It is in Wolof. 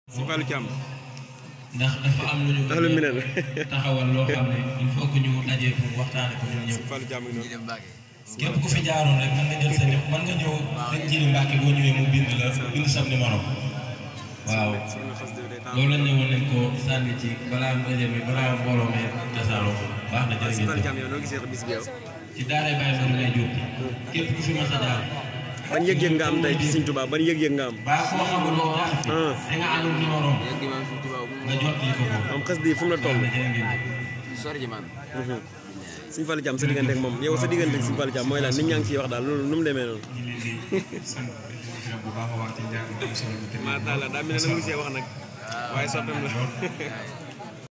si Fallou Thiam ndax dafa am lu ñu ndax lu mel ne taxawal loo xam ne il faut que ñu dajee pour waxtaane ko ñun ñëpp Fallou Thiam ngi noonu képp ku fi jaaroon rek mën nga jël sa ñëpp mën nga ñëw rek jëli Mbàkke boo ñëwee mu bind la bind sam numéro waaw soxna xas de day loolu lañ ñëwoon nañ ko sànni ci balaa ndaje mi balaa mbooloo mi tasaaroo baax na si jërë Fallou ngeen Thiam yow noo gisee bis bi yow ci daaray Baye Mor lay jóg képp ku fi mas a jaar ban yëg-yëg nga am tey ci Sëñ Tuubaa ban yëg-yëg nga am baa koo xamul loo wax fi ah da nga amul numéro nga jottali ko ko am xas di fu mu la toll baax na jërë ngeen jëf sori ji man Sëñ Fallou Thiam sa diggante ak moom yow sa diggante ak Sëñ Fallou Thiam mooy lan nit ñaa ngi ciy wax daal loolu nu mu demee noonu ñu leen di sant di leen bu baax a baax ci njàng bu am solo bi. maa taala daa mel ne nag mu see wax nag waaye soppeem la